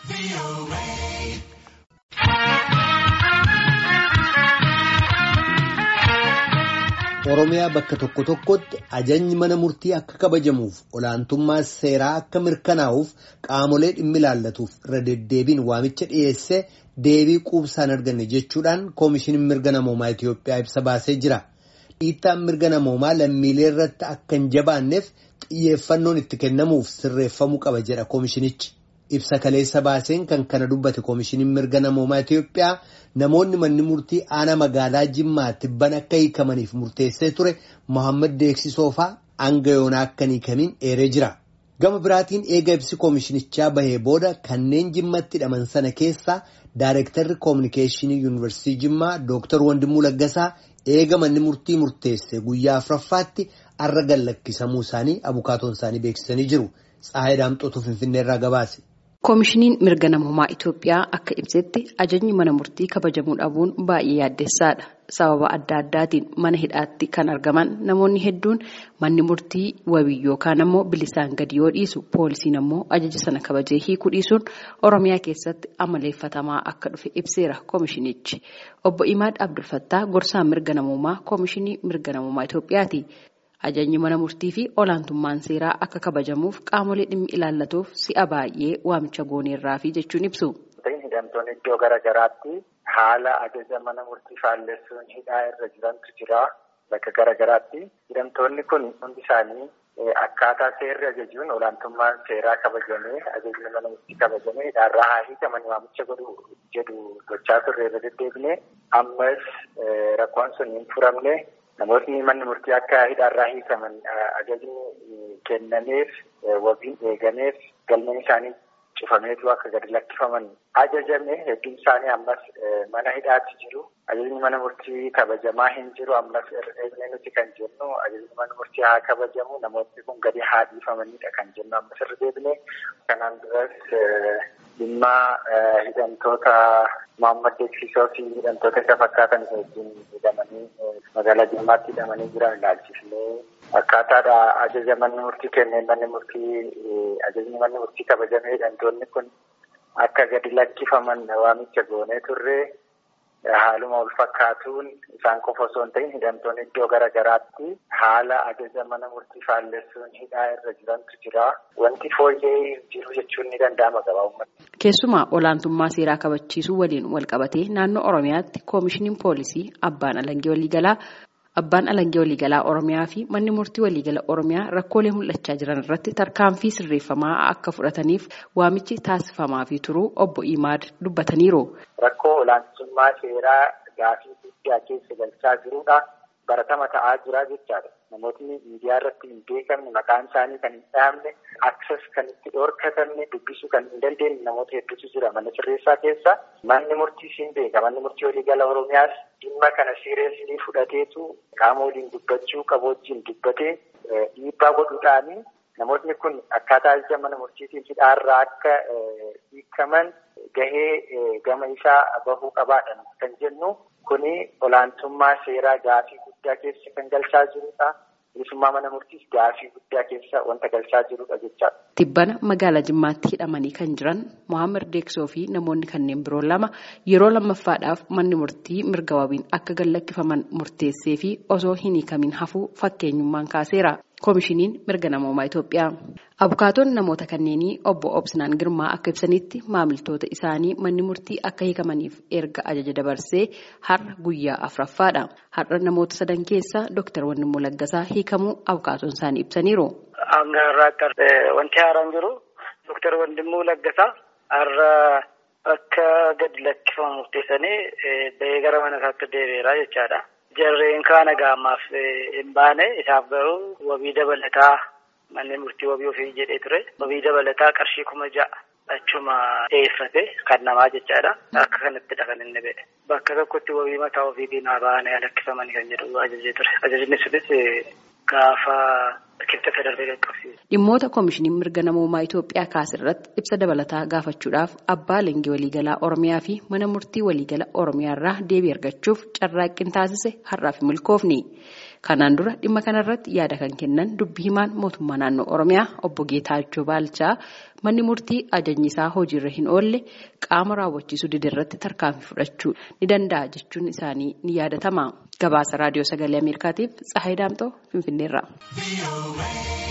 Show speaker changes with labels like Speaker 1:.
Speaker 1: Oromiyaa bakka tokko tokkotti ajajni mana murtii akka kabajamuuf olaantummaa seeraa akka mirkanaa'uuf qaamolee dhimmi ilaallatuuf irra deddeebiin waamicha dhiyeessee deebii quubsaan arganne jechuudhaan koomishiniin mirga namoomaa Itiyoophiyaa ibsa baasee jira. Dhiittaan mirga namoomaa lammiilee irratti akka hin jabaanneef xiyyeeffannoon itti kennamuuf sirreeffamuu qaba jedha koomishinichi. Ibsa kaleessa baaseen kan kana dubbate koomishiniin mirga namoomaa Itiyoophiyaa namoonni manni murtii aanaa magaalaa Jimmaa tibban akka hiikamaniif murteessee ture Mohaammed Deeksisoofaa hanga yoonaa akka hin hiikamiin eeree jira. Gama biraatiin eega ibsi koomishinichaa bahee booda kanneen jimmatti hidhaman sana keessaa Daayirektarri Koominikeeshinii Yuunivarsiitii Jimmaa Dooktar Wandimuu Laggasaa eega manni murtii murteesse guyyaa afuraffaatti arra gallakkisamuu isaanii abukaatoon isaanii beeksisanii jiru. Tsaayii Daamxootu Finfinneerraa gabaase.
Speaker 2: Koomishiniin mirga namoomaa Itoophiyaa akka ibsetti ajajni mana murtii kabajamuu dhabuun baay'ee yaaddessaadha. Sababa adda addaatiin mana hidhaatti kan argaman namoonni hedduun manni murtii wabii yookaan ammoo bilisaan gadi yoo dhiisu poolisiin ammoo ajaja sana kabajee hiikuu dhiisuun Oromiyaa keessatti amaleeffatamaa akka dhufe ibseera koomishinichi. Obbo Imaad Abdulfattaa gorsaan mirga namoomaa koomishinii mirga namoomaa Itoophiyaati. Ajajni mana murtii fi olaantummaan seeraa akka kabajamuuf qaamolee dhimmi ilaallatuuf si'a baay'ee waamicha gooneerraa fi jechuun ibsu.
Speaker 3: Hidhamtoonni iddoo garaagaraatti haala ajaja mana murtii faallessuun hidhaa irra jirantu jira bakka garaagaraatti. Hidhamtoonni kun hundi isaanii akkaataa seerri ajajuun olaantummaan seeraa kabajamee ajajni mana murtii kabajamee hidhaarraa haa hiikaman waamicha godhu jedhu gochaa turre irra deddeebine ammas rakkoon sun hin furamne. Namootni manni murtii akka hidhaarraa hiikaman ajajni kennameef wabiin eegameef galmeen isaanii cufameetu akka gadi lakkifaman ajajame hedduun isaanii ammas mana hidhaatti jiru. Ajajni mana murtii kabajamaa hin jiru ammas irra nuti kan jennu ajajni mana murtii haa kabajamu namootni kun gadi haa dhiifamanidha kan jennu ammas irra deebine kanaan duras dhimma hidhamtoota Mohaammed Deeksisoo fi hidhamtoota isa fakkaatan wajjin hidhamanii magaalaa Jimmaatti hidhamanii jiran ilaalchisnee akkaataadha ajaja manni murtii kenneen manni murtii ajajni manni murtii kabajamee hidhamtoonni kun akka gadi lakkifaman waamicha goonee turre haaluma wal fakkaatuun isaan qofa osoo hin ta'in hidhamtoonni iddoo garaagaraatti haala ajaja mana murtii faallessuun hidhaa irra jirantu jira. Wanti fooyyee jiru jechuun ni danda'ama gabaabumatti.
Speaker 2: Keessumaa olaantummaa seeraa kabachiisuu waliin wal qabatee naannoo Oromiyaatti koomishiniin poolisii abbaan alangee waliigalaa abbaan alangee waliigalaa Oromiyaa fi manni murtii waliigala Oromiyaa rakkoolee mul'achaa jiran irratti tarkaanfii sirreeffamaa akka fudhataniif waamichi taasifamaa fi turuu obbo Imaad dubbataniiru.
Speaker 3: Rakkoo olaantummaa seeraa gaafii guddaa keessa galchaa jirudha. Baratama ta'aa jira jechaadha. Namootni miidiyaa irratti hin beekamne maqaan isaanii kan hin dhahamne akses kan itti dhorkatamne dubbisuu kan hin dandeenye namoota hedduutu jira mana sirreessaa keessa. Manni murtiis hin beeka. Manni murtii waliigala Oromiyaas dhimma kana siireeslii fudhateetu qaama waliin dubbachuu qabu wajjin dubbatee dhiibbaa godhuudhaani namootni kun akkaataa ajaja mana murtiitiin hidhaarraa akka hiikaman gahee gama isaa bahuu qabaadha kan jennu. Kuni olaantummaa seeraa gaafii guddaa keessa kan galchaa jirudha. Bilisummaa mana murtiis gaafii guddaa keessa wanta galchaa jirudha jechaadha.
Speaker 2: Tibbana magaalaa Jimmaatti hidhamanii kan jiran Mohaammed Deeksoo fi namoonni kanneen biroo lama yeroo lammaffaadhaaf manni murtii mirga wabiin akka gallakkifaman murteessee fi osoo hin hiikamin hafuu fakkeenyummaan kaaseera. Koomishiniin mirga namoomaa Itoophiyaa. Abukaatoon namoota kanneenii obbo Obsinaan Girmaa akka ibsanitti maamiltoota isaanii manni murtii akka hiikamaniif erga ajaja dabarsee har'a guyyaa afuraffaadha. Har'a namoota sadan keessa Dooktar Wandimmoo Laggasaa hiikamuu abukaatoon isaanii ibsaniiru.
Speaker 4: Hanga irraatti wanti haaraan jiru Dooktar Wandimmoo Laggasaa har'a akka gadi lakkifamu murteessanii bahee gara mana isaatti deebi'eera jechaadha. Jarreen kaana gaamaaf hin baane isaaf garuu wabii dabalataa manni murtii wabii ofii jedhee ture. Wabii dabalataa qarshii kuma ja'a achuma dhiyeeffate kan namaa jechaadha. Akka kanattidha kan inni ba'e. Bakka tokkotti wabii mataa ofiitiin haa baane lakkifamanii kan jedhu ajajee ture. Ajajni sunis gaafa kibxata darbee qaqqabsiise.
Speaker 2: Dhimmoota koomishiniin mirga namoomaa Itoophiyaa kaasirratti ibsa dabalataa gaafachuudhaaf abbaa alangaa waliigalaa Oromiyaa fi mana murtii waliigala Oromiyaa irraa deebii argachuuf carraaqqiin taasise har'aaf milkoofni. Kanaan dura dhimma kanarratti yaada kan kennan dubbii himaan mootummaa naannoo Oromiyaa obbo Geetaachoo Baalchaa manni murtii ajajni isaa hojiirra hin oolle qaama raawwachiisuu didirratti tarkaanfii fudhachuu ni danda'a jechuun isaanii ni yaadatama. Gabaasa raadiyoo sagalee Ameerikaatiif Tsahayi Daamxoo Finfinneerra.